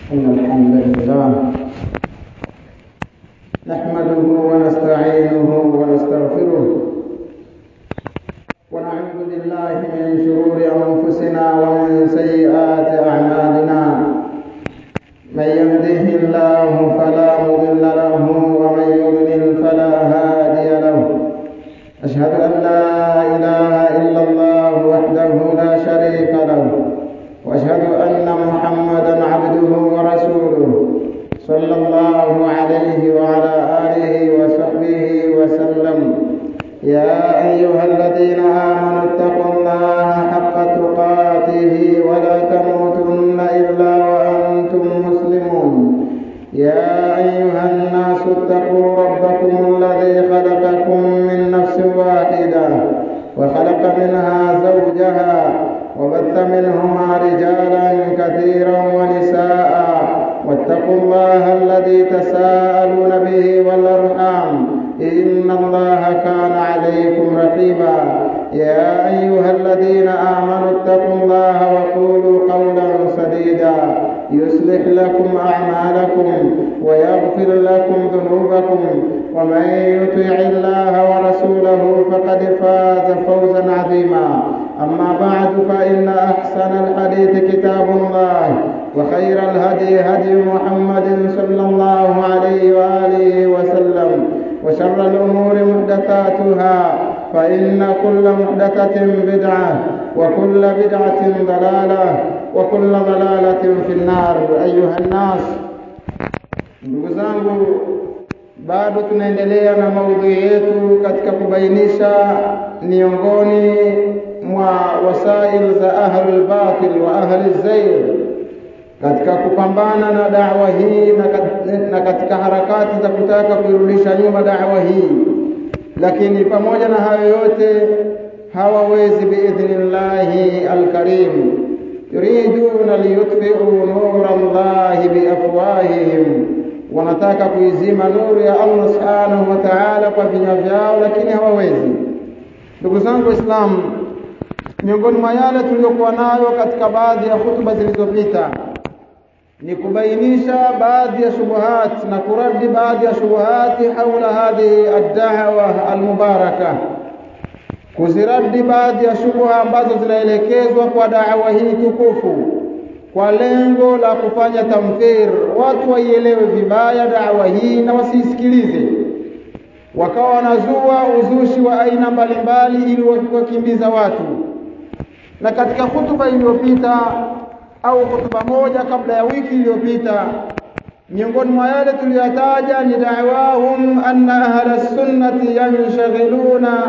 إن الحمد لله نحمده ونستعينه ونستغفره ونعوذ بالله من شرور أنفسنا ومن سيئات أعمالنا من يهده الله فلا مضل له ومن يضلل فلا هادي له أشهد أن لا إله إلا الله وحده لا شريك له وأشهد أن محمدا عبده ورسوله صلى الله عليه وعلى آله وصحبه وسلم يا أيها الذين آمنوا اتقوا الله حق تقاته ولا تموتن إلا وأنتم مسلمون يا أيها الناس اتقوا ربكم الذي خلقكم من نفس واحدة وخلق منها زوجها وبث منهما رجالا كثيرا ونساء واتقوا الله الذي تساءلون به والأرحام إن الله كان عليكم رقيبا يا أيها الذين آمنوا اتقوا الله وقولوا قولا سديدا يصلح لكم أعمالكم ويغفر لكم ذنوبكم ومن يطع الله ورسوله فقد فاز فوزا عظيما أما بعد فإن أحسن الحديث كتاب الله وخير الهدي هدي محمد صلى الله عليه وآله وسلم وشر الأمور محدثاتها فإن كل محدثة بدعة وكل بدعة ضلالة وكل ضلالة في النار أيها الناس ndugu zangu bado tunaendelea na maudhui yetu katika kubainisha miongoni mwa wasail za ahlul batil wa ahli zair katika kupambana na dawa hii na, kat, na katika harakati za kutaka kuirudisha nyuma dawa hii lakini pamoja na hayo yote hawawezi biidhnillahi alkarim yuriduna liyutfi'u nura Allahi biafwahihim wanataka kuizima nuru ya Allah subhanahu wa ta'ala kwa vinywa vyao lakini hawawezi ndugu zangu waislamu miongoni mwa yale tuliyokuwa nayo katika baadhi ya hutuba zilizopita ni kubainisha baadhi ya shubuhat na kuradi baadhi ya shubuhati haula hadhihi ad-da'wa al-mubaraka kuziradi baadhi ya shubuha ambazo zinaelekezwa kwa da'wa hii tukufu kwa lengo la kufanya tamthir watu waielewe vibaya da'wa hii na wasiisikilize wakawa wanazua uzushi wa aina mbalimbali ili wakimbiza watu na katika hutuba iliyopita au hutuba moja kabla ya wiki iliyopita miongoni mwa yale tuliyotaja ni da'wahum anna ahla sunnati yanshagiluna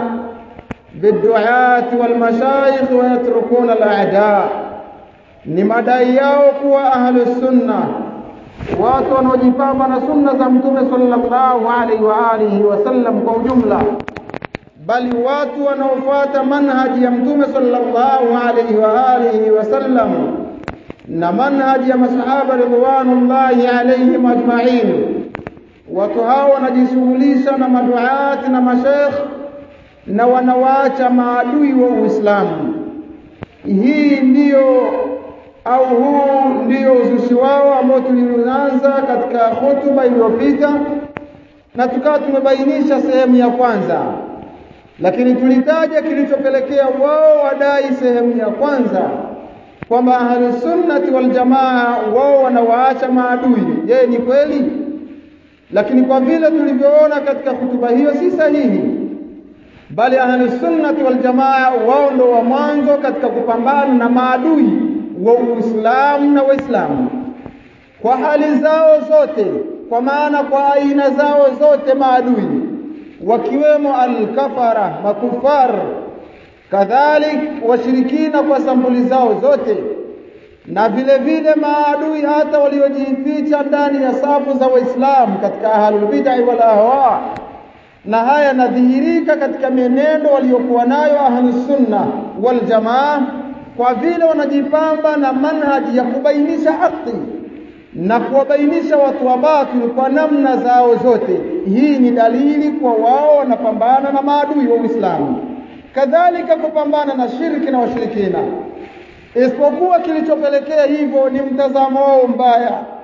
biduat walmashayikh wa yatrukuna al-a'da ni madai yao kuwa ahlu sunna watu wanaojipamba na sunna za mtume sallallahu alaihi wa alihi wasallam kwa ujumla bali watu wanaofuata manhaji ya mtume sallallahu alaihi wa alihi wasallam na manhaji ya masahaba ridwanullahi alaihim ajma'in watu hao wanajishughulisha na maduati na mashekh na wanawaacha maadui wa Uislamu hii ndiyo au huu ndio uzushi wao ambao tulianza katika hotuba iliyopita na tukawa tumebainisha sehemu ya kwanza lakini tulitaja kilichopelekea wao wadai sehemu ya kwanza kwamba ahlus sunnati wal jamaa wao wanawaacha maadui je ni kweli lakini kwa vile tulivyoona katika hutuba hiyo si sahihi bali ahlus sunnati wal jamaa wao ndo wa mwanzo katika kupambana na maadui wa Uislamu na Waislamu kwa hali zao zote kwa maana kwa aina zao zote maadui wakiwemo al-kafara makufar kadhalik washirikina kwa sampuli zao zote na vile vile maadui hata waliojificha ndani ya safu za Waislamu katika ahlul bid'ah wal ahwa na haya yanadhihirika katika mienendo waliokuwa nayo ahlus sunna wal jamaa kwa vile wanajipamba na manhaji ya kubainisha haki na kuwabainisha watu wa batil kwa namna zao zote. Hii ni dalili kwa wao wanapambana na maadui wa Uislamu, kadhalika kupambana na shirki na washirikina. isipokuwa kilichopelekea hivyo ni mtazamo wao mbaya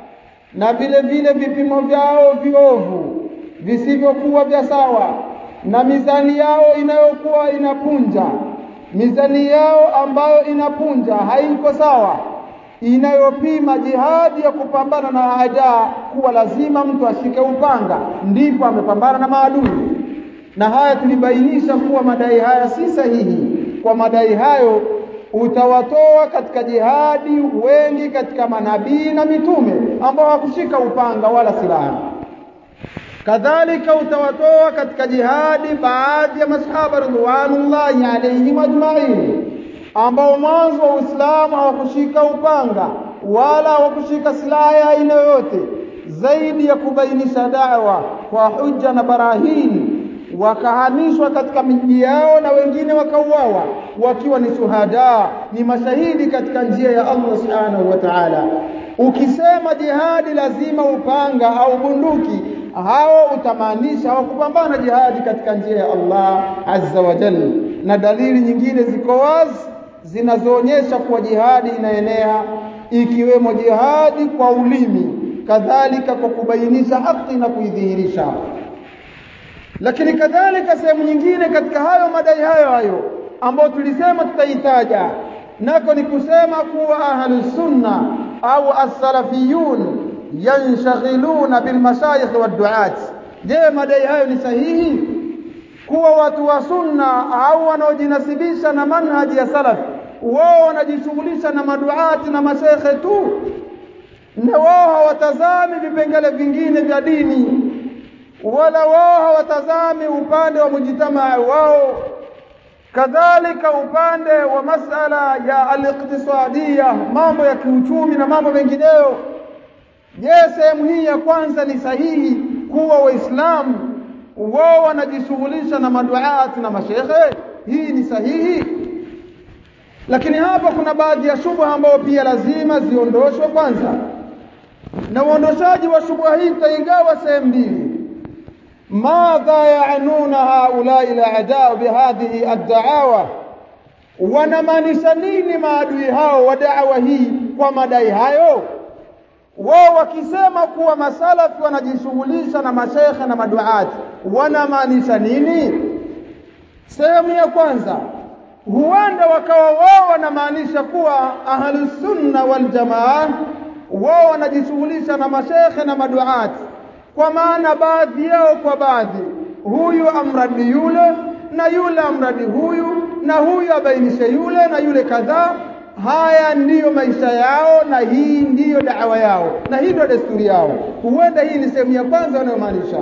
na vile vile vipimo vyao viovu visivyokuwa vya sawa na mizani yao inayokuwa inapunja mizani yao ambayo inapunja haiko sawa inayopima jihadi ya kupambana na hadaa kuwa lazima mtu ashike upanga ndipo amepambana na maadui na haya tulibainisha kuwa madai haya si sahihi kwa madai hayo utawatoa katika jihadi wengi katika manabii na mitume ambao hakushika upanga wala silaha kadhalika utawatoa katika jihadi baadhi ya masahaba ridwanullahi alaihim ajmain ambao mwanzo wa Uislamu hawakushika upanga wala hawakushika silaha ya aina yoyote zaidi ya kubainisha dawa kwa hujja na barahini wakahamishwa katika miji yao na wengine wakauawa wakiwa ni shuhada ni mashahidi katika njia ya Allah subhanahu wa ta'ala ukisema jihadi lazima upanga au bunduki hao utamaanisha hawakupambana jihadi katika njia ya Allah azza wa jalla na dalili nyingine ziko wazi zinazoonyesha kuwa jihadi inaenea ikiwemo jihadi kwa ulimi kadhalika kwa kubainisha haki na kuidhihirisha lakini kadhalika sehemu nyingine katika hayo madai hayo hayo ambayo tulisema tutaitaja nako ni kusema kuwa ahlus sunna au as-salafiyun yanshghiluna bil mashayikh wad duat je madai hayo ni sahihi kuwa watu wa sunna au wanaojinasibisha na manhaji ya salaf wao wanajishughulisha na maduati na mashekhe tu na wao hawatazami vipengele vingine vya dini wala wao hawatazami upande wa mujitamaa wao kadhalika upande wa masala ya al-iqtisadiyya mambo ya kiuchumi na mambo mengineyo je sehemu hii ya kwanza ni sahihi kuwa waislamu wao wanajishughulisha na maduati na mashekhe hii ni sahihi lakini hapa kuna baadhi ya shubha ambayo pia lazima ziondoshwe kwanza na uondoshaji wa shubha hii tutaigawa sehemu mbili madha yaanuna haulai al-a'daa bihadhihi ad-da'awa wanamaanisha nini maadui hao wa da'wa hii kwa madai hayo wao wakisema kuwa masalafi wanajishughulisha na mashekhe na maduati wanamaanisha nini sehemu ya kwanza huenda wakawa wao wanamaanisha kuwa ahlus sunna wal jamaa wao wanajishughulisha na mashekhe na maduati kwa maana baadhi yao kwa baadhi huyu amradi yule na yule amradi huyu na huyu abainishe yule na yule kadhaa haya ndiyo maisha yao na hii ndiyo dawa yao na hii ndio desturi yao huenda hii ni sehemu ya kwanza wanayomaanisha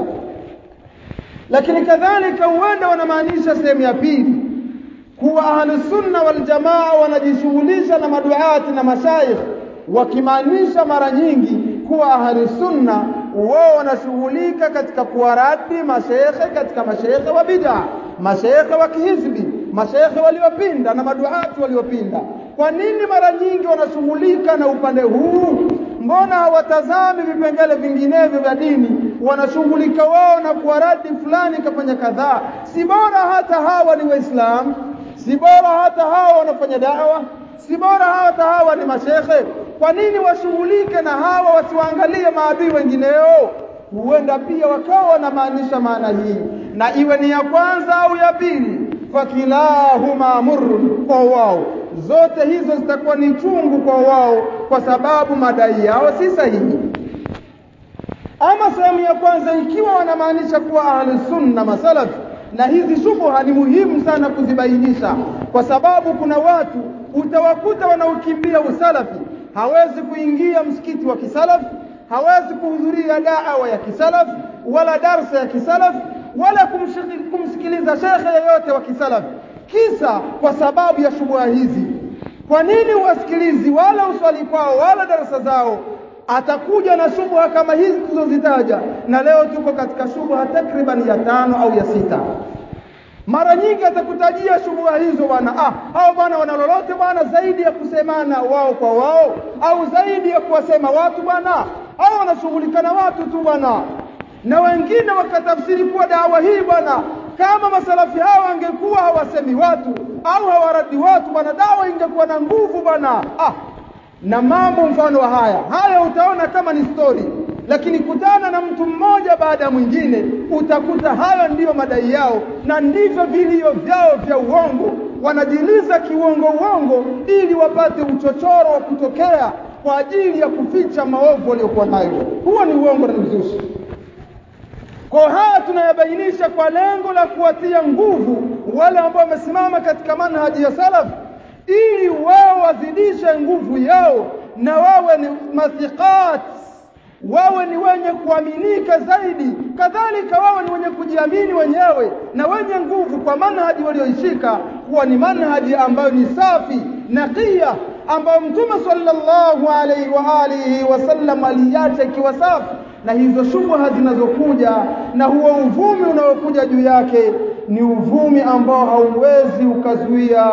lakini kadhalika huenda wanamaanisha sehemu ya pili kuwa ahlusunna waljamaa wanajishughulisha na maduati na mashaikh wakimaanisha mara nyingi kuwa ahlusunna wao wanashughulika katika kuwaradi mashekhe katika mashekhe wa bid'a mashekhe wa kihizbi mashekhe waliopinda na maduati waliopinda kwa nini mara nyingi wanashughulika na upande huu mbona hawatazami vipengele vinginevyo vya dini wanashughulika wao na kuwaradi fulani kafanya kadhaa si bora hata hawa ni waislamu si bora hata hawa wanafanya dawa si bora hata hawa ni mashekhe kwa nini washughulike na hawa wasiwaangalie maadui wengineo huenda pia wakawa wanamaanisha maana hii na iwe ni ya kwanza au ya pili fakilahuma murrun kwa wao zote hizo zitakuwa ni chungu kwa wao kwa sababu madai yao si sahihi ama sehemu ya kwanza ikiwa wanamaanisha kuwa ahlusunna masalafi na hizi shubha ni muhimu sana kuzibainisha kwa sababu kuna watu utawakuta wanaokimbia usalafi hawezi kuingia msikiti wa kisalafi hawezi kuhudhuria da'wa ya kisalafi wala darsa ya kisalafi wala kumsikiliza shekhe yeyote wa kisalafi kisa kwa sababu ya shubha hizi kwa nini wasikilizi wala uswali kwao wala darasa zao atakuja na shubha kama hizi tulizozitaja na leo tuko katika shubha takriban ya tano au ya sita mara nyingi atakutajia shubha hizo bwana ah hao bwana wana lolote bwana zaidi ya kusemana wao kwa wao au zaidi ya kuwasema watu bwana hao wanashughulika na watu tu bwana na wengine wakatafsiri kuwa dawa hii bwana kama masalafi hao wangekuwa hawasemi watu au hawaradi watu bwana dawa ingekuwa na nguvu bwana ah na mambo mfano wa haya haya utaona kama ni story lakini kutana na mtu mmoja baada ya mwingine utakuta hayo ndiyo madai yao na ndivyo vilio vyao vya uongo wanajiliza kiuongo uongo ili wapate uchochoro wa kutokea kwa ajili ya kuficha maovu waliokuwa nayo huo ni uongo na uzushi kwa haya tunayabainisha kwa lengo la kuwatia nguvu wale ambao wamesimama katika manhaji ya salaf ili wao wazidishe nguvu yao na wawe ni mathiqat wawe ni wenye kuaminika zaidi kadhalika wawe ni wenye kujiamini wenyewe na wenye nguvu kwa manhaji walioishika kuwa ni manhaji ambayo ni safi naqiya ambayo mtume sallallahu alaihi wa alihi wasallam aliacha ikiwa safi na hizo shubha zinazokuja na huo uvumi unaokuja juu yake ni uvumi ambao hauwezi ukazuia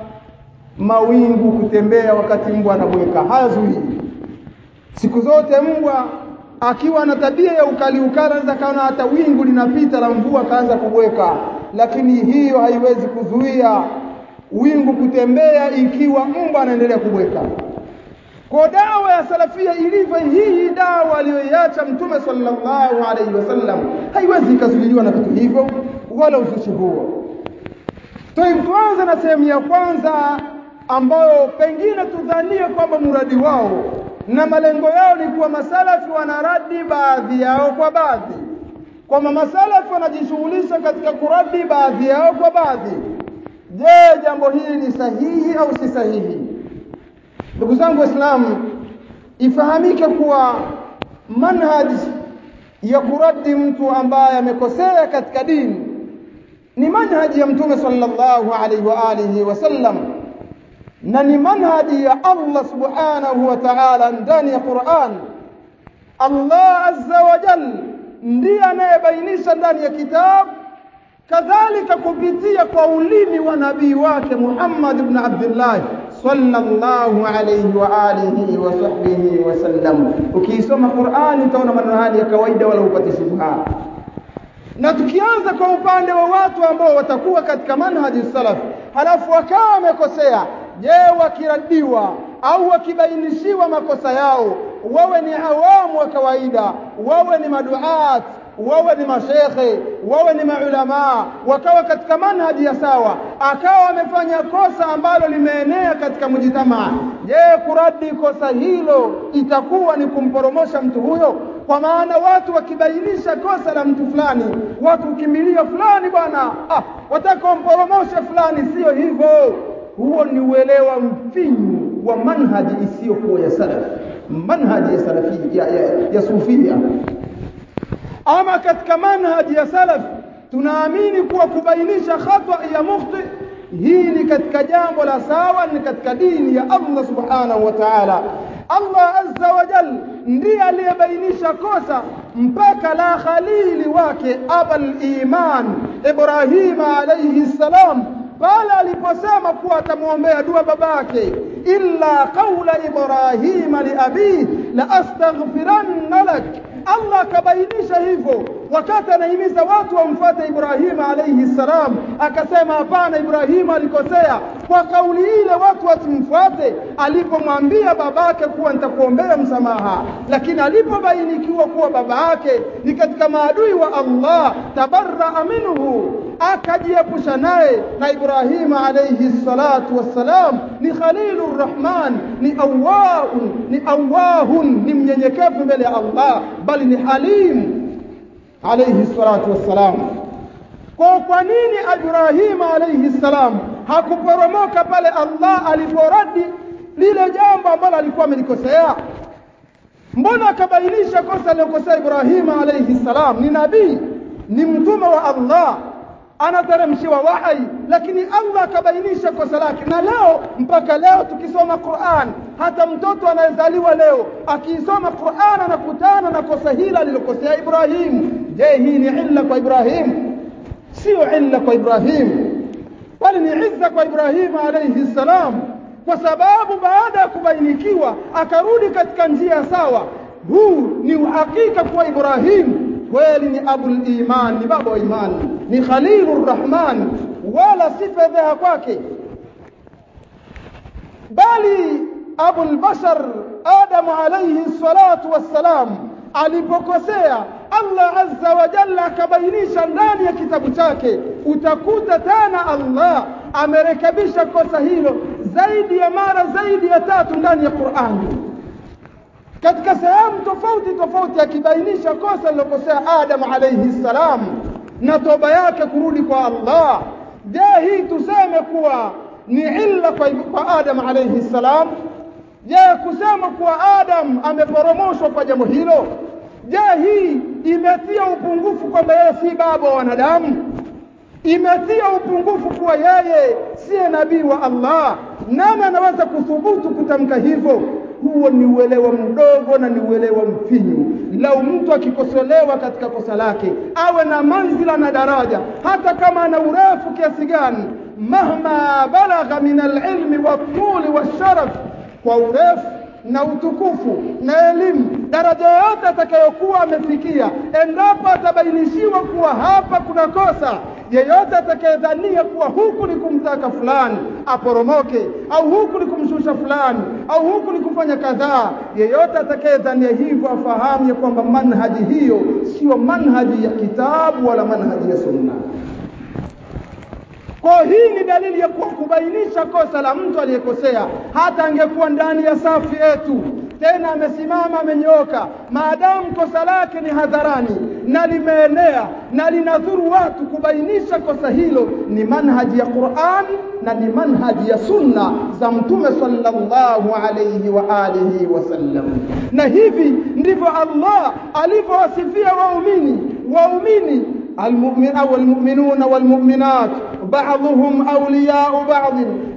mawingu kutembea wakati mbwa anabweka hayazuii siku zote mbwa akiwa na tabia ya ukali ukali anaweza kaona hata wingu linapita la mvua akaanza kubweka lakini hiyo haiwezi kuzuia wingu kutembea ikiwa mbwa anaendelea kubweka kwa dawa ya salafia ilivyo hii dawa aliyoiacha mtume sallallahu alaihi wasallam haiwezi ikazuiliwa na vitu hivyo wala uzushi huo tuanze na sehemu ya kwanza ambayo pengine tudhanie kwamba muradi wao na malengo yao ni kuwa masalafi wanaradi baadhi yao kwa baadhi kwamba masalafi wanajishughulisha katika kuradi baadhi yao kwa baadhi je jambo hili ni sahihi au si sahihi ndugu zangu waislamu ifahamike kuwa manhaj ya kuradi mtu ambaye amekosea katika dini ni manhaji ya mtume sallallahu alaihi wa alihi wasallam na ni manhaji ya Allah subhanahu wa ta'ala ndani ya Qur'an Allah azza wa jal ndiye anayebainisha ndani ya kitabu kadhalika kupitia kwa ulimi wa nabii wake Muhammad ibn Abdullah sallallahu alayhi wa alihi wa sahbihi wasallam ukiisoma Qur'ani utaona maneno haya ya kawaida wala upate shubha na tukianza kwa upande wa watu ambao watakuwa katika manhaji salaf halafu wakawa wamekosea je wakiradiwa au wakibainishiwa makosa yao wawe ni awamu wa kawaida wawe ni maduat wawe ni mashekhe wawe ni maulamaa wakawa katika manhaji ya sawa akawa amefanya kosa ambalo limeenea katika mujitamaa je kuradi kosa hilo itakuwa ni kumporomosha mtu huyo kwa maana watu wakibainisha kosa la mtu fulani watu ukimbilia fulani bwana ah, wataka wamporomoshe fulani sio hivyo huo ni uelewa mfinyu wa manhaji isiyokuwa ya salaf manhaji ya salafi ya, ya, ya sufia ama katika manhaji ya salaf tunaamini kuwa kubainisha khata ya mukhti hii ni katika jambo la sawa ni katika dini ya Allah subhanahu wa ta'ala Allah azza wa jal ndiye aliyebainisha kosa mpaka la khalili wake abal iman Ibrahim alayhi salam pale aliposema kuwa atamwombea dua babake illa qaula ibrahima li abi la astaghfiranna lak Allah akabainisha hivyo wakati anahimiza watu wamfuate Ibrahima alayhi salam akasema hapana Ibrahima alikosea kwa kauli ile watu wasimfuate alipomwambia babake kuwa nitakuombea msamaha lakini alipobainikiwa kuwa baba yake ni katika maadui wa Allah tabarra minhu akajiepusha naye na Ibrahima alayhi salatu wassalam ni khalilur rahman ni awahun ni awahun ni mnyenyekevu mbele ya Allah bali ni halim alayhi salatu wassalam kwa kwa nini Ibrahima alayhi salam hakuporomoka pale Allah aliporadi lile jambo ambalo alikuwa amelikosea mbona akabainisha kosa alilokosea Ibrahima alayhi salam ni nabii ni mtume wa Allah anateremshiwa wahai lakini Allah akabainisha kosa lake na leo mpaka leo tukisoma Qur'an hata mtoto anayezaliwa leo akiisoma Qur'an anakutana na kosa hili alilokosea Ibrahim je hii ni illa kwa Ibrahim sio illa kwa Ibrahim bali ni izza kwa Ibrahim alayhi salam kwa sababu baada ya kubainikiwa akarudi katika njia sawa huu ni uhakika kwa Ibrahim kweli ni abul iman ni baba wa imani ni khalilur rahman wala si fedheha kwake bali abul bashar adam alayhi salatu wassalam alipokosea Allah azza wa jalla akabainisha ndani ya kitabu chake, utakuta tena Allah amerekebisha kosa hilo zaidi ya mara zaidi ya tatu ndani ya Qur'ani, katika sehemu tofauti tofauti, akibainisha kosa lilokosea Adam alayhi salam na toba yake kurudi kwa Allah. Je, hii tuseme kuwa ni illa kwa, kwa Adam alayhi salam? Je, kusema kuwa Adam ameporomoshwa kwa jambo hilo Je, hii imetia upungufu kwamba yeye si baba wa wanadamu? Imetia upungufu kuwa yeye siye nabii wa Allah? Nani anaweza kuthubutu kutamka hivyo? Huo ni uelewa mdogo na ni uelewa mfinyu. Lau mtu akikosolewa katika kosa lake awe na manzila na daraja, hata kama ana urefu kiasi gani, mahma balagha min alilmi waltuli walsharaf, kwa urefu na utukufu na elimu, daraja yoyote atakayokuwa amefikia, endapo atabainishiwa kuwa hapa kuna kosa, yeyote atakayedhania kuwa huku ni kumtaka fulani aporomoke, au huku ni kumshusha fulani, au huku ni kufanya kadhaa, yeyote atakayedhania hivyo afahamu ya kwamba manhaji hiyo sio manhaji ya kitabu wala manhaji ya sunna. Kwa hii ni dalili ya kuwa kubainisha kosa la mtu aliyekosea, hata angekuwa ndani ya safu yetu, tena amesimama amenyooka, maadamu kosa lake ni hadharani na limeenea na linadhuru watu, kubainisha kosa hilo ni manhaji ya Qur'an na ni manhaji ya sunna za Mtume sallallahu alayhi wa alihi wasallam. Na hivi ndivyo Allah alivyowasifia waumini waumini المؤمن أو المؤمنون والمؤمنات بعضهم أولياء بعض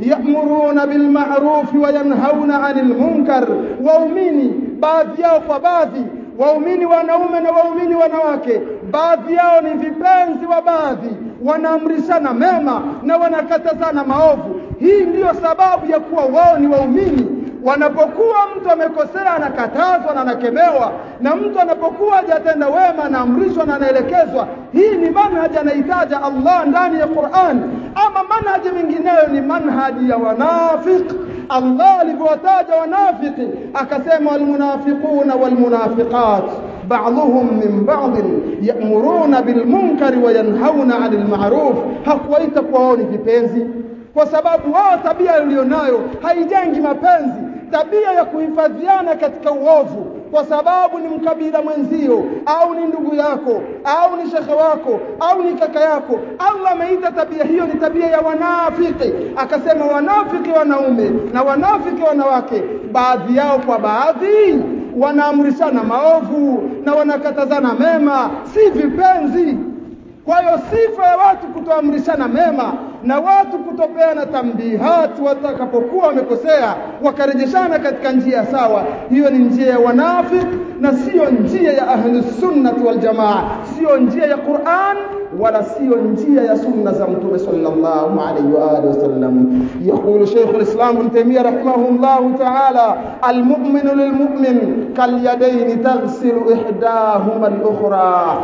يأمرون بالمعروف وينهون عن المنكر waumini baadhi yao kwa baadhi waumini wanaume na waumini wanawake baadhi yao ni vipenzi wa baadhi wanaamrishana mema na wanakatazana maovu hii ndiyo sababu ya kuwa wao ni waumini wanapokuwa mtu amekosea anakatazwa na anakemewa, na mtu anapokuwa hajatenda wema anaamrishwa na anaelekezwa. Hii ni manhaji anaitaja Allah ndani ya Qur'an. Ama manhaji mingineyo ni manhaji ya wanafiq. Allah alivyowataja wanafiki akasema, walmunafiquna walmunafiqat بعضهم من بعض يأمرون بالمنكر وينهون عن المعروف hakuwaita kuwa wao ni vipenzi kwa sababu wao tabia ulionayo haijengi mapenzi, tabia ya kuhifadhiana katika uovu, kwa sababu ni mkabila mwenzio au ni ndugu yako au ni shekhe wako au ni kaka yako. Allah ameita tabia hiyo ni tabia ya wanafiki, akasema wanafiki wanaume na wanafiki wanawake, baadhi yao kwa baadhi wanaamrishana maovu na wanakatazana mema, si vipenzi. Kwa hiyo sifa ya watu kutoamrishana mema na watu kutopeana tambihati watakapokuwa wamekosea, wakarejeshana katika njia sawa, hiyo ni njia ya wanafik na siyo njia ya ahlusunnati waljamaa, siyo njia ya Qur'an wala siyo njia ya sunna za Mtume sallallahu alaihi wa alihi wasallam. Yaqulu Sheikh al-Islam Ibn Taymiyyah rahimahullahu ta'ala, al-mu'minu lil-mu'min kal-yadaini taghsilu ihdahuma al-ukhra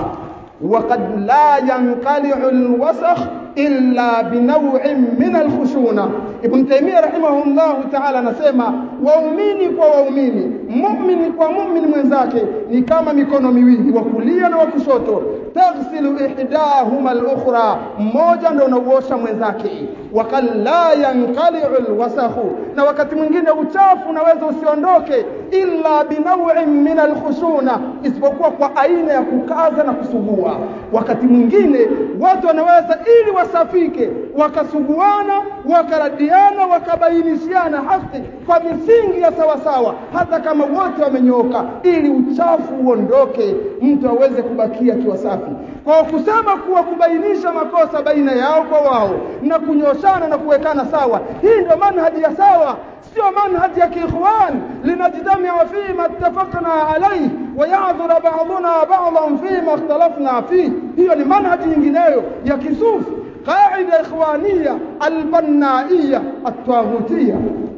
وقد لا ينقلع الوسخ illa binaw'in min alkhushuna. Ibn Taymiyyah rahimahullahu ta'ala anasema waumini kwa waumini, muumini kwa muumini mwenzake ni kama mikono miwili, wa kulia na wa kushoto. Taghsilu ihdahuma al-ukhra, mmoja ndio unauosha mwenzake. Wakad la yanqali'u alwasakhu, na wakati mwingine uchafu unaweza usiondoke illa binaw'in min alkhushuna, isipokuwa kwa aina ya kukaza na kusugua. Wakati mwingine watu wanaweza ili wasafike wakasuguana wakaradiana wakabainishiana haki kwa misingi ya sawasawa, hata kama wote wamenyooka, ili uchafu uondoke, mtu aweze kubakia akiwa safi. Kwa kusema kuwa kubainisha makosa baina yao kwa wao na kunyoshana na kuwekana sawa, hii ndio manhaji ya sawa, sio manhaji ya kiikhwan linajtamia fima ittafaqna alayhi wa ya'dhura ba'duna ba'dan fima ikhtalafna fihi. Hiyo ni manhaji nyingineyo ya kisufi qaida ikhwania albannaiya atwaghutia,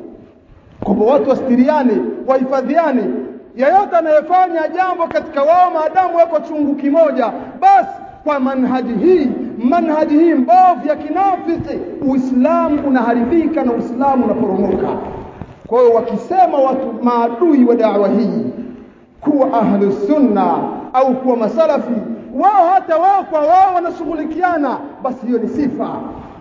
kwamba watu wastiriane, wahifadhiane. Yeyote anayefanya jambo katika wao maadamu wako chungu kimoja, basi kwa manhaji hii manhaji hii mbovu ya kinafiki, Uislamu unaharibika na Uislamu unaporomoka. Kwa hiyo wakisema watu maadui wa dawa hii kuwa kuwa ahlu sunna au kuwa masalafi wao hata wao kwa wao wanashughulikiana basi hiyo ni sifa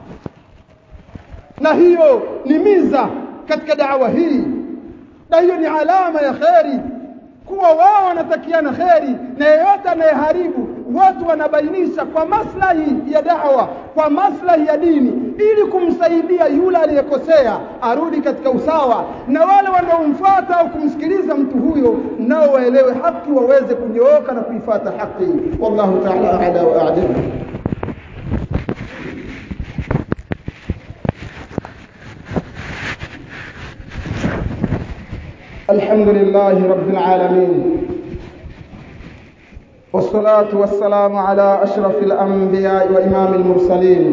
na hiyo ni miza katika dawa hii na hiyo ni alama ya kheri kuwa wao wanatakiana kheri na yeyote anayeharibu watu wanabainisha kwa maslahi ya dawa kwa maslahi ya dini ili kumsaidia yule aliyekosea arudi katika usawa na wale wanaomfuata au kumsikiliza mtu huyo nao waelewe haki waweze kunyooka na kuifata haki wallahu ta'ala a'la wa a'lam الحمد لله رب العالمين والصلاة والسلام على أشرف الأنبياء وإمام المرسلين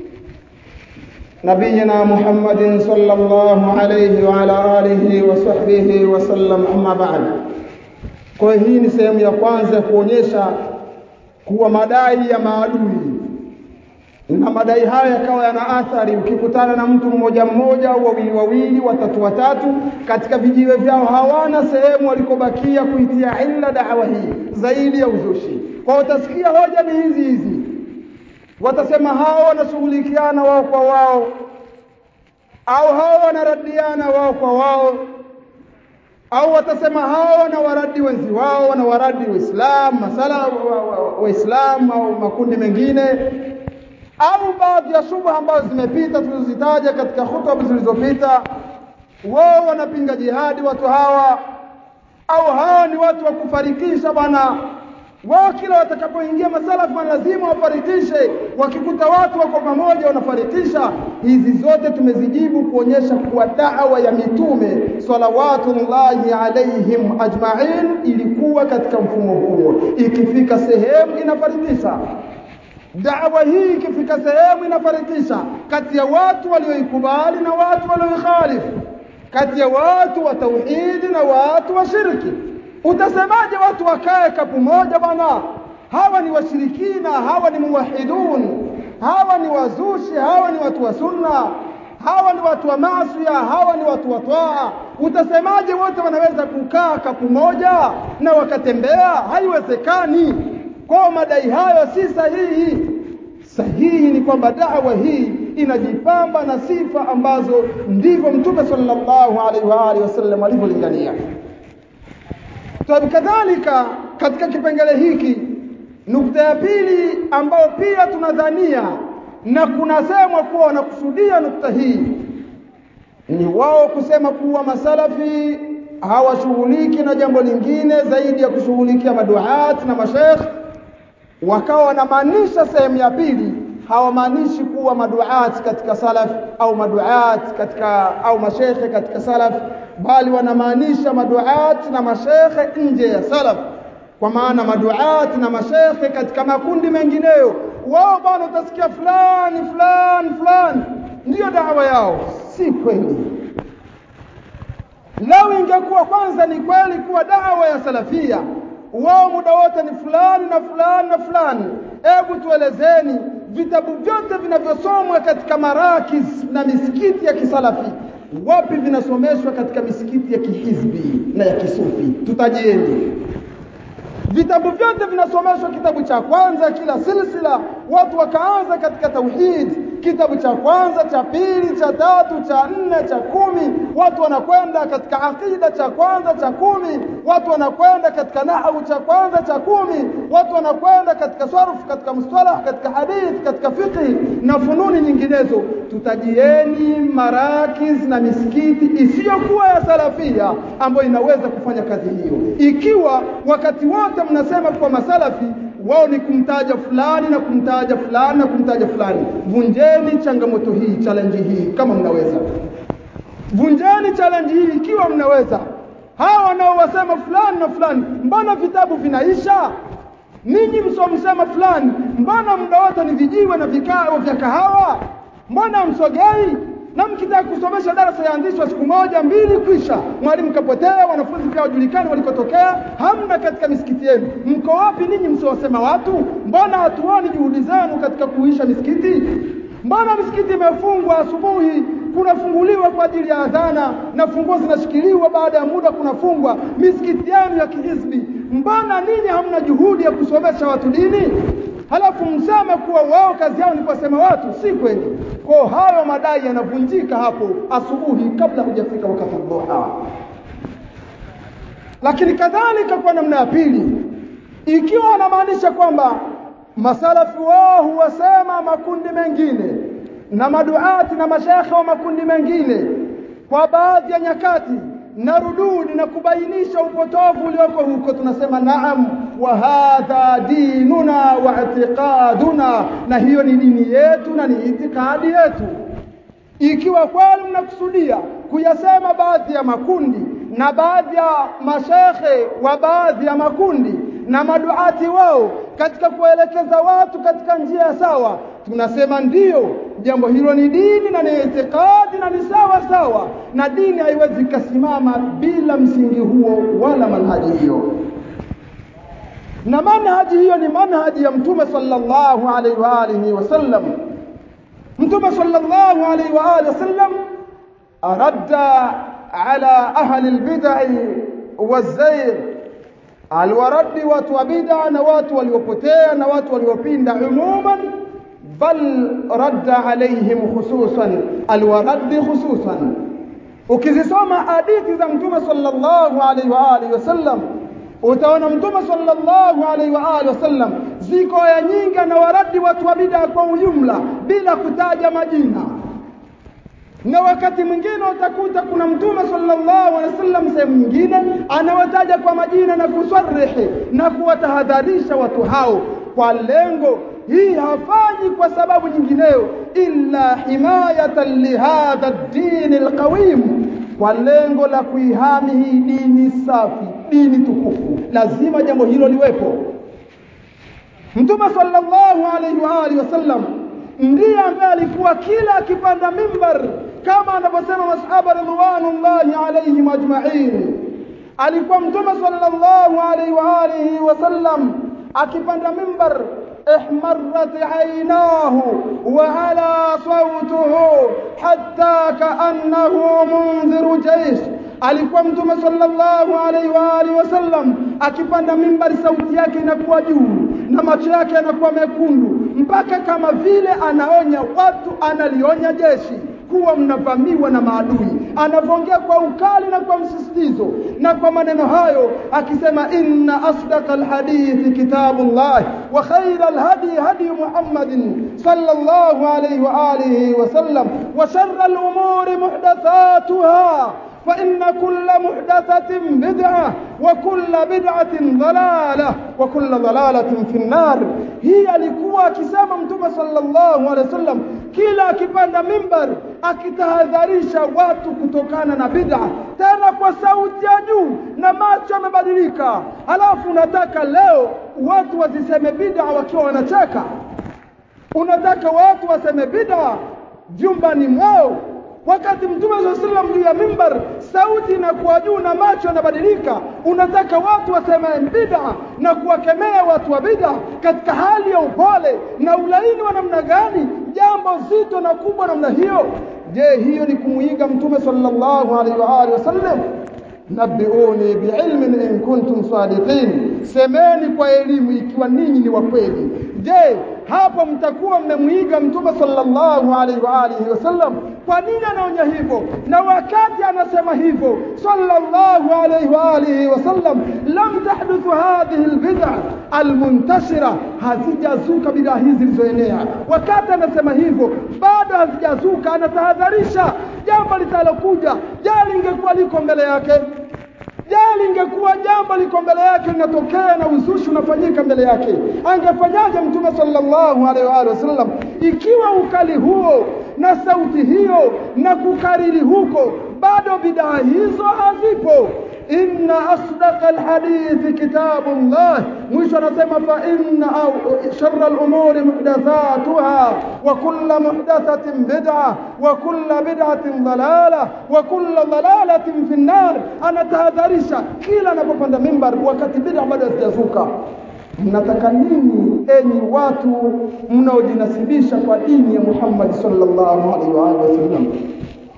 نبينا محمد صلى الله عليه وعلى آله وصحبه وسلم أما بعد kwa hii ni sehemu ya kwanza kuonyesha kuwa madai ya maadui na madai haya yakawa yana athari. Ukikutana na mtu mmoja mmoja au wawili wawili, watatu watatu, katika vijiwe vyao hawana sehemu walikobakia kuitia illa dawa hii zaidi ya uzushi. Kwa utasikia hoja ni hizi hizi, watasema hao wanashughulikiana wao kwa wao, au hao wanaradiana wao kwa wao, au watasema hao wanawaradi wenzi wao, wanawaradi Waislamu, masala Waislamu au makundi mengine au baadhi ya shubha ambazo zimepita tulizozitaja katika hutuba zilizopita, wao wanapinga jihadi watu hawa, au hawa ni watu wa kufarikisha bwana. Wao kila watakapoingia masalafu lazima wafarikishe, wakikuta watu wako pamoja wanafarikisha. Hizi zote tumezijibu kuonyesha kuwa dawa ya mitume salawatullahi alaihim ajmain ilikuwa katika mfumo huo, ikifika sehemu inafarikisha dawa hii ikifika sehemu inafarikisha kati ya watu walioikubali na watu walioikhalifu, kati ya watu wa tauhidi na watu wa shirki. Utasemaje watu wakae kapu moja bwana? Hawa ni washirikina, hawa ni muwahidun, hawa ni wazushi, hawa ni watu wa sunna, hawa ni watu wa maasiya, hawa ni watu wa twaa. Utasemaje wote wanaweza kukaa kapu moja na wakatembea? Haiwezekani. Kwa madai hayo si sahihi. Sahihi ni kwamba dawa hii inajipamba na sifa ambazo ndivyo Mtume sallallahu alaihi wa alihi wasallam alivyolingania. Kadhalika, katika kipengele hiki, nukta ya pili ambayo pia tunadhania na kunasemwa kuwa wanakusudia nukta hii ni wao kusema kuwa masalafi hawashughuliki na jambo lingine zaidi ya kushughulikia maduat na mashekh wakawa wanamaanisha sehemu ya pili hawamaanishi kuwa maduat katika salaf au maduat katika au mashekhe katika salaf bali wanamaanisha maduat na mashekhe nje ya salaf kwa maana maduat na mashekhe katika makundi mengineyo wao bwana utasikia fulani fulani fulani ndiyo dawa yao si kweli lau ingekuwa kwanza ni kweli kuwa dawa ya salafia wao muda wote ni fulani na fulani na fulani. Hebu tuelezeni vitabu vyote vinavyosomwa katika marakis na misikiti ya kisalafi, wapi vinasomeshwa katika misikiti ya kihizbi na ya kisufi? Tutajieni vitabu vyote vinasomeshwa. Kitabu cha kwanza kila silsila, watu wakaanza katika tauhid, kitabu cha kwanza, cha pili, cha tatu, cha nne, cha kumi, watu wanakwenda katika aqida, cha kwanza, cha kumi, watu wanakwenda katika nahwu, cha kwanza, cha kumi, watu wanakwenda katika sarf, katika mustalah, katika hadith, katika fiqh na fununi nyinginezo. Tutajieni marakiz na misikiti isiyokuwa ya salafia ambayo inaweza kufanya kazi hiyo, ikiwa wakati wote mnasema kwa masalafi wao ni kumtaja fulani na kumtaja fulani na kumtaja fulani. Vunjeni changamoto hii, challenge hii kama mnaweza. Vunjeni challenge hii ikiwa mnaweza. Hawa wanaowasema fulani na fulani, mbona vitabu vinaisha? Ninyi msomsema fulani, mbona muda wote ni vijiwe na vikao vya kahawa? Mbona msogei? na mkitaka kusomesha darasa yaanzishwa siku moja mbili, kwisha mwalimu kapotea, wanafunzi pia wajulikani walikotokea, hamna katika misikiti yenu. Mko wapi ninyi msiwasema watu? Mbona hatuoni juhudi zenu katika kuisha misikiti? Mbona misikiti imefungwa asubuhi kunafunguliwa kwa ajili ya adhana na funguo zinashikiliwa, baada ya muda kunafungwa. Misikiti yenu ya kihizbi, mbona ninyi hamna juhudi ya kusomesha watu dini? Halafu mseme kuwa wao kazi yao ni kuwasema watu, si kweli. Kwa hayo madai yanavunjika hapo asubuhi, kabla hujafika wakati dhuha. Lakini kadhalika kwa namna ya pili, ikiwa anamaanisha kwamba masalafi wao huwasema makundi mengine na maduati na mashekhe wa makundi mengine kwa baadhi ya nyakati na rududi na kubainisha upotovu ulioko huko, tunasema naam, wa hadha dinuna wa i'tiqaduna, na hiyo ni dini yetu na ni itikadi yetu. Ikiwa kweli mnakusudia kuyasema baadhi ya makundi na baadhi ya mashekhe wa baadhi ya makundi na maduati wao katika kuelekeza watu katika njia ya sawa, tunasema ndiyo, jambo hilo ni dini na ni itikadi na ni sawa sawa, na dini haiwezi ikasimama bila msingi huo wala manhaji hiyo. Na manhaji hiyo ni manhaji ya Mtume sallallahu alaihi wa alihi wasallam. Mtume sallallahu alaihi wa alihi wasallam aradda ala ahli albid'i wazayr aliwaradi watu wa bid'a na watu waliopotea na watu waliopinda umuman, bal radda alaihim khususan, aliwaradi khususan. Ukizisoma hadithi za Mtume sallallahu alaihi wa alihi wasallam utaona Mtume sallallahu alaihi wa alihi wasallam ziko aya nyingi anawaradi watu wa bid'a kwa ujumla bila kutaja majina na wakati mwingine utakuta kuna mtume sallallahu alaihi wasallam sehemu nyingine anawataja kwa majina na kusarihi na kuwatahadharisha watu hao kwa lengo hii hafanyi kwa sababu nyingineyo illa himayatan lihadha ad-din alqawim kwa lengo la kuihami hii dini safi dini tukufu lazima jambo hilo liwepo mtume sallallahu alaihi wa alihi wasallam ndiye ambaye alikuwa kila akipanda mimbar kama anavyosema masahaba ridwanullahi alaihim ajma'in alikuwa mtume sallallahu alaihi wa alihi wasallam akipanda mimbar احمرت عيناه وعلى صوته حتى كأنه منذر جيش alikuwa mtume sallallahu alaihi wa alihi wasallam akipanda mimbari sauti yake inakuwa juu na macho yake yanakuwa mekundu mpaka kama vile anaonya watu analionya jeshi kuwa mnavamiwa na maadui anavyoongea kwa ukali na kwa msisitizo na kwa maneno hayo akisema inna asdaqa alhadithi kitabullah wa khayra alhadi hadi muhammadin sallallahu alayhi wa alihi wa sallam wa sharra alumuri muhdathatuha فإن كل محدثة بدعة وكل بدعة ضلالة وكل ضلالة في النار هي alikuwa akisema mtume sallallahu alaihi wasallam kila akipanda mimbar akitahadharisha watu kutokana na bid'a tena kwa sauti ya juu na macho yamebadilika halafu unataka leo watu wasiseme bid'a wakiwa wanacheka unataka watu waseme bid'a jumbani mwao wakati mtume saa sallam juu ya mimbar sauti inakuwa juu na macho yanabadilika unataka watu waseme bid'a na kuwakemea watu wa bid'a katika hali ya upole na ulaini wa namna gani jambo zito na kubwa namna hiyo je hiyo ni kumuiga mtume sallallahu alaihi wa alihi wasallam nabiuni biilmin in kuntum sadiqin semeni kwa elimu ikiwa ninyi ni wa kweli je hapo mtakuwa mmemwiga mtume sallallahu alaihi wa alihi wasallam kwa nini anaonya hivyo na wakati anasema hivyo sallallahu alaihi wa alihi wasallam lam tahduthu hadhihi albid'a almuntashira hazijazuka bid'a hizi zilizoenea wakati anasema hivyo bado hazijazuka anatahadharisha jambo litalokuja je lingekuwa liko mbele yake je lingekuwa jambo liko mbele yake linatokea na uzushi unafanyika mbele yake angefanyaje mtume sallallahu alaihi wa alihi wasallam ikiwa ukali huo na sauti hiyo na kukariri huko bado bidaa hizo hazipo inna asdaqa alhadithi kitabullah mwisho anasema fa inna au sharra alumuri muhdathatuha wa kullu muhdathatin bid'a wa kullu bid'atin dalalah wa kullu dalalatin fi an-nar anatahadharisha kila anapopanda mimbar wakati bid'a bado hazijazuka mnataka nini enyi watu mnaojinasibisha kwa dini ya Muhammad sallallahu alaihi wa alihi wasallam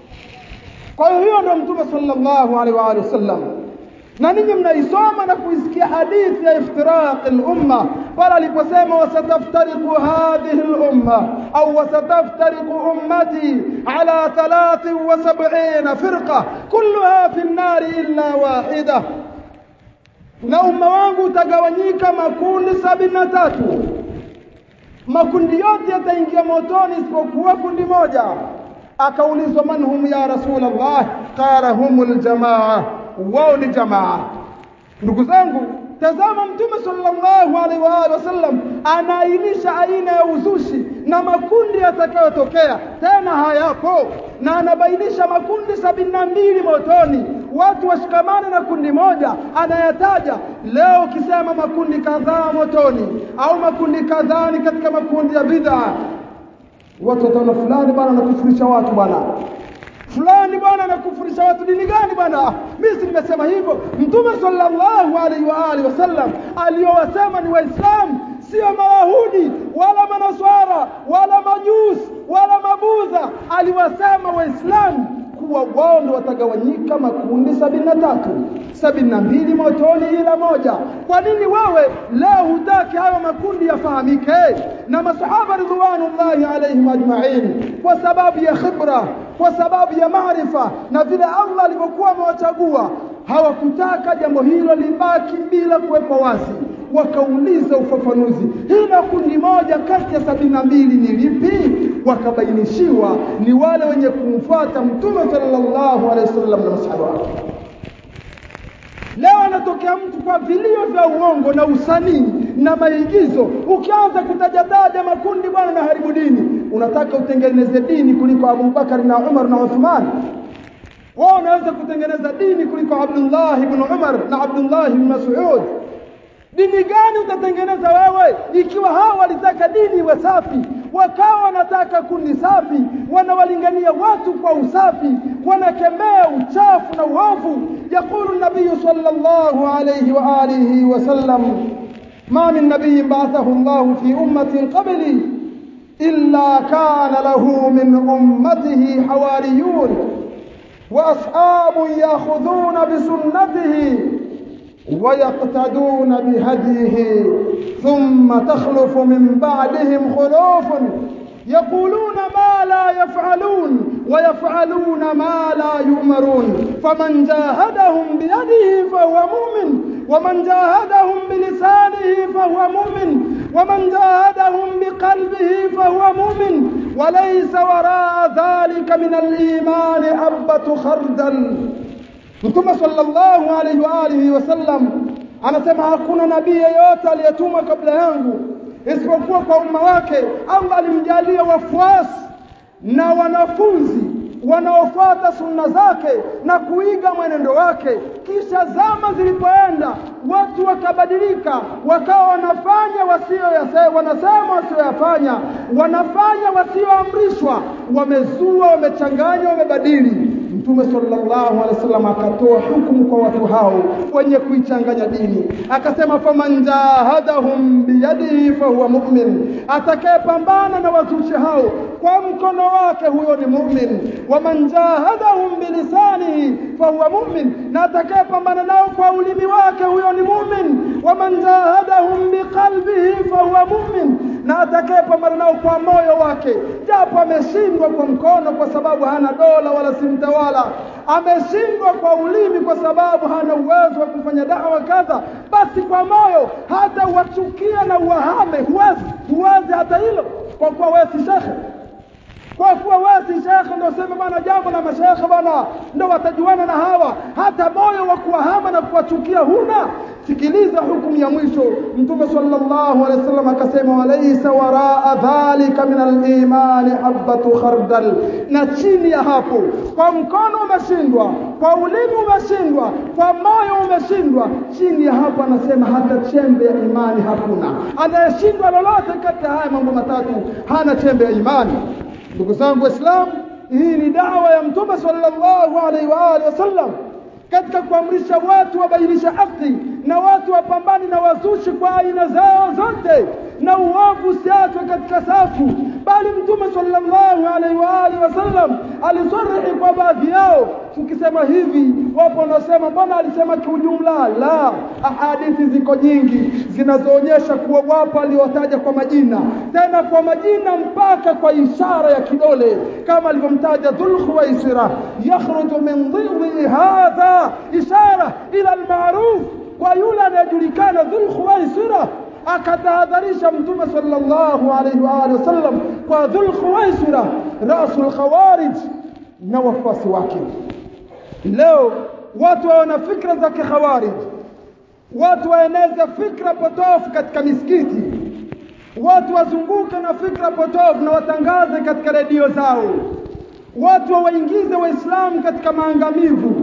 kwa hiyo hiyo ndio mtume sallallahu alaihi wa alihi wasallam na ninyi mnaisoma na kuisikia hadithi ya iftiraq al-umma pale aliposema wasataftariqu hadhihi al-umma au wasataftariqu ummati ala 73 firqa kulluha fi an-nar illa wahida na umma wangu utagawanyika makundi sabini na tatu makundi yote yataingia motoni isipokuwa kundi moja akaulizwa man hum ya rasulullah qala humul jamaa wao ni jamaa ndugu zangu tazama mtume sallallahu alaihi wa alihi wasallam anaainisha aina ya uzushi na makundi yatakayotokea tena hayapo na anabainisha makundi sabini na mbili motoni watu washikamane na kundi moja anayataja leo ukisema makundi kadhaa motoni au makundi kadhaa ni katika makundi ya bid'a watu wataona fulani bwana anakufurisha watu bwana fulani bwana anakufurisha watu dini gani bwana mimi si nimesema hivyo mtume sallallahu alaihi wa alihi wasallam aliyowasema ni waislamu sio mayahudi wala manaswara wala majusi wala mabudha aliwasema waislamu kuwa wao ndio watagawanyika makundi sabini na tatu sabini na mbili motoni ila moja kwa nini wewe leo hutaki hayo makundi yafahamike na masahaba ridwanullahi alaihim ajmain kwa sababu ya khibra kwa sababu ya maarifa na vile Allah alivyokuwa amewachagua hawakutaka jambo hilo libaki bila kuwepo wazi wakauliza ufafanuzi hilo kundi moja kati ya sabini na mbili ni lipi wakabainishiwa ni wale wenye kumfuata mtume sallallahu alaihi wasallam na masahaba wake leo anatokea mtu kwa vilio vya uongo na usanii na maigizo ukianza kutajataja makundi bwana na haribu dini unataka utengeneze dini kuliko Abubakar na Umar na Uthman wao unaweza kutengeneza dini kuliko Abdullah ibn Umar na Abdullah ibn Mas'ud dini gani utatengeneza wewe ikiwa hao walitaka dini iwe safi wakawa wanataka kundi safi wanawalingania watu kwa usafi wanakemea uchafu na uovu yaqulu nabiy sallallahu alayhi wa alihi wasallam ma min nabiy ba'athahu Allah fi ummatin qabli illa kana lahu min ummatihi hawariyun واصحاب ياخذون بسنته ويقتدون بهديه ثم تخلف من بعدهم خلوف يقولون ما لا يفعلون ويفعلون ما لا يؤمرون فمن جاهدهم بيده فهو مؤمن ومن جاهدهم بلسانه فهو مؤمن ومن جاهدهم بقلبه فهو مؤمن وليس وراء ذلك من الإيمان حبة خردل Mtume sallallahu alaihi wa alihi wasallam anasema hakuna nabii yeyote aliyetumwa kabla yangu isipokuwa kwa umma wake Allah alimjalia wafuasi na wanafunzi wanaofuata sunna zake na kuiga mwenendo wake kisha zama zilipoenda watu wakabadilika wakawa wanafanya wasio wanasema wasioyafanya wanafanya wasioamrishwa wamezua wamechanganya wamebadili Mtume sallallahu alaihi wasallam akatoa hukumu kwa watu hao wenye kuichanganya dini, akasema faman jahadahum biyadihi fahuwa mu'min, atakayepambana na wazushi hao kwa mkono wake huyo ni mu'min. Waman jahadahum bilisanihi fahuwa mu'min, na atakayepambana nao kwa ulimi wake huyo ni mu'min. Waman jahadahum biqalbihi fahuwa mu'min, na atakayepambana nao kwa moyo wake, japo ameshindwa kwa mkono kwa sababu hana dola wala si mtawala, ameshindwa kwa ulimi kwa sababu hana uwezo wa kufanya dawa kadha, basi kwa moyo hata uwachukia na uwahame, huwezi huwezi hata hilo, kwa kuwa wewe si shekhe kwa kuwa wewe si shekhe ndio sema bana jambo la mashekhe bana ndio watajuana na hawa hata moyo wa kuwahama na kuwachukia huna sikiliza hukumu ya mwisho mtume sallallahu alaihi wasallam akasema walaysa waraa dhalika min al-imani habatu khardal na chini ya hapo kwa mkono umeshindwa kwa ulimi umeshindwa kwa moyo umeshindwa chini ya hapo anasema hata chembe ya imani hakuna anayeshindwa lolote kati ya haya mambo matatu hana chembe ya imani ndugu zangu waislamu hii ni dawa ya mtume sallallahu alaihi wa alihi wasallam katika kuamrisha watu wabainisha haki na watu wapambane na wazushi kwa aina zao zote na uovu usiachwe katika safu bali mtume sallallahu alaihi wa alihi wasallam alisarihi kwa baadhi yao tukisema hivi wapo wanaosema bwana alisema kiujumla la ahadithi ziko nyingi zinazoonyesha kuwa wapo aliowataja kwa majina tena kwa majina mpaka kwa ishara ya kidole kama alivyomtaja dhulkhuwaisira yakhruju min dhidhi hadha ishara ila almaruf kwa yule anayejulikana dhulkhuwaisira akatahadharisha mtume sallallahu alaihi wa alihi wasallam kwa dhulkhuwaisira rasul khawarij na wafuasi wake leo watu wana fikra za kikhawarij watu waeneza fikra potofu katika misikiti watu wazunguke na fikra potofu na watangaze katika redio zao watu wawaingize waislamu katika maangamivu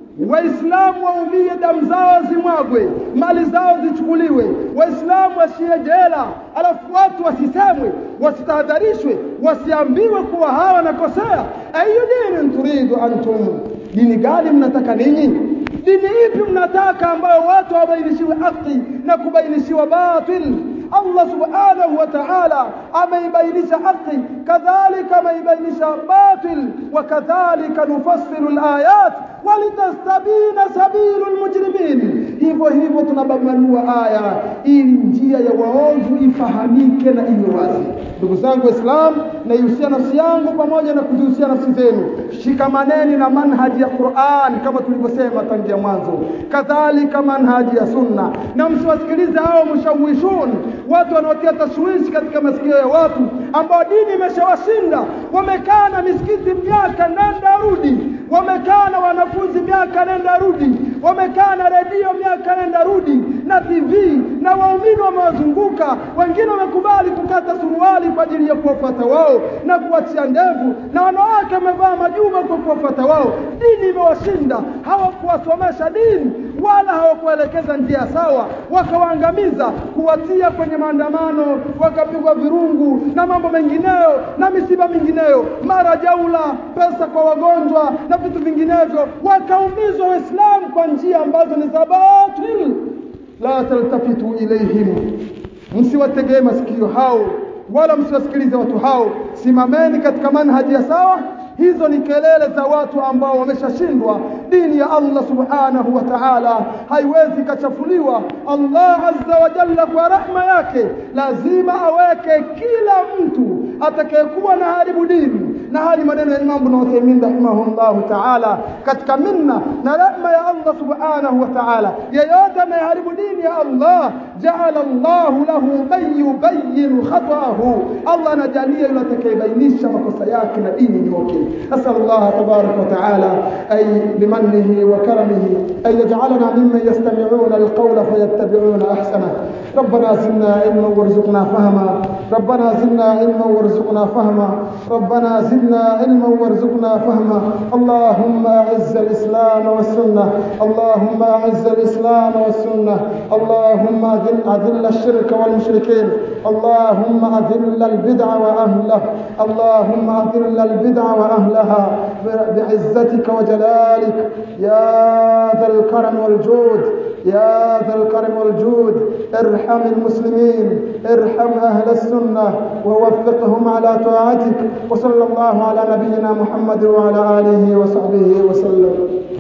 waislamu waumie damu zao zimwagwe mali zao zichukuliwe waislamu washie jela alafu watu wasisemwe wasitahadharishwe wasiambiwe kuwa hawa wanakosea ayu dini turidu antum dini gani mnataka ninyi dini ipi mnataka ambayo watu wabainishiwe haki na kubainishiwa batil Allah subhanahu wa ta'ala ameibainisha haki kadhalika ameibainisha batil wa kadhalika nufassilu alayat walitastabina sabilu almujrimin hivyo hivyo tunabambanua aya ili njia ya waovu ifahamike na iwe wazi ndugu zangu waislamu naihusia nafsi yangu pamoja na kuzihusia nafsi zenu shikamaneni na manhaji ya Qur'an kama tulivyosema tangia mwanzo kadhalika manhaji ya sunna na msiwasikilize hao mushawishun watu wanaotia tashwishi katika masikio ya watu ambao dini imeshawashinda wamekaa na misikiti miaka nenda rudi wamekaa na wanafunzi miaka nenda rudi wamekaa na redio miaka nenda rudi na TV na waumini wamewazunguka wengine wamekubali kukata suruali kwa ajili ya kuwafuata wao na kuachia ndevu na wanawake wamevaa majuma kwa kuwafuata wao dini imewashinda hawakuwasomesha dini wala hawakuelekeza njia sawa wakawaangamiza kuwatia kwenye maandamano wakapigwa virungu na mambo mengineyo na misiba mingineyo mara jaula pesa kwa wagonjwa na vitu vinginevyo wakaumizwa waislamu kwa njia ambazo ni za batil la taltafitu ilaihim msiwategee masikio hao wala msiwasikilize watu hao simameni katika manhaji ya sawa hizo ni kelele za watu ambao wameshashindwa dini ya Allah subhanahu wa ta'ala haiwezi kachafuliwa Allah azza wa jalla kwa rahma yake lazima aweke kila mtu atakayekuwa na haribu dini na hali maneno ya Imam Ibn Uthaymeen rahimahullahu ta'ala katika minna na rahma ya Allah subhanahu wa ta'ala yeyote anayeharibu dini ya Allah ja'ala Allah lahu man yubayyin khata'ahu Allah anajalia yule atakayebainisha makosa yake na dini nyoke أسأل الله تبارك وتعالى أي بمنه وكرمه أن يجعلنا ممن يستمعون القول فيتبعون أحسنه ربنا زدنا علما وارزقنا فهما ربنا زدنا علما وارزقنا فهما ربنا زدنا علما وارزقنا فهما اللهم أعز الإسلام والسنة اللهم أعز الإسلام والسنة اللهم أذل, أذل الشرك والمشركين اللهم أذل البدع وأهله اللهم أذل البدع وأهلها بعزتك وجلالك يا ذا الكرم والجود يا ذا الكرم والجود ارحم المسلمين ارحم أهل السنة ووفقهم على طاعتك وصلى الله على نبينا محمد وعلى آله وصحبه وسلم